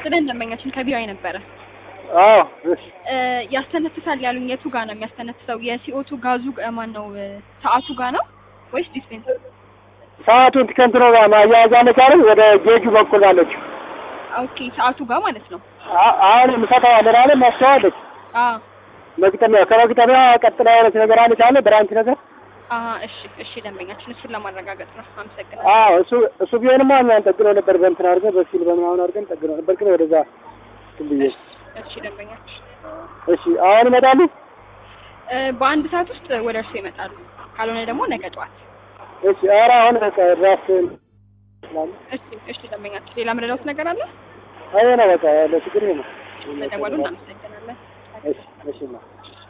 ይስጥልን ደንበኛችን ከቢዋይ ነበረ አዎ እሺ እ ያስተነፍሳል ያሉኝ የቱ ጋር ነው የሚያስተነፍሰው? የሲኦቱ ጋዙ ጋ- ማን ነው እ ሰዓቱ ጋር ነው ወይስ ዲስፔንሰር? ሰዓቱን ከእንትኑ ጋር ማያያዝ አለች አይደል? ወደ ጌጁ በኩል አለች። ኦኬ ሰዓቱ ጋር ማለት ነው። አ- አሁን የምሰጠው አለ አይደል? ማስተዋለች አ መግጠሚያ ከመግጠሚያ ቀጥላ ያለች ነገር አለች አለ ብራንች ነገር አ እሺ እሺ ደንበኛችን እሱን ለማረጋገጥ ነው። አመሰግናለሁ። አዎ እሱ እሱ ቢሆንማ እኛን ጠግነው ነበር በእንትን አድርገን በሲል በምናምን አድርገን ጠግነው ነበር ግን ወደዛ እንትን ብዬ እሺ ደንበኛችን እሺ አሁን ይመጣሉ እ በአንድ ሰዓት ውስጥ ወደ እርሱ ይመጣሉ። ካልሆነ ደግሞ ነገ ጠዋት። እሺ ኧረ አሁን በቃ ራስ ስላለ እሺ እሺ ደንበኛችን ሌላ ምንለውት ነገር አለ? አይ ነው በቃ ያለው ችግር ይሄ ነው ለደወሉ እናመሰግናለን። እሺ እሺ ነው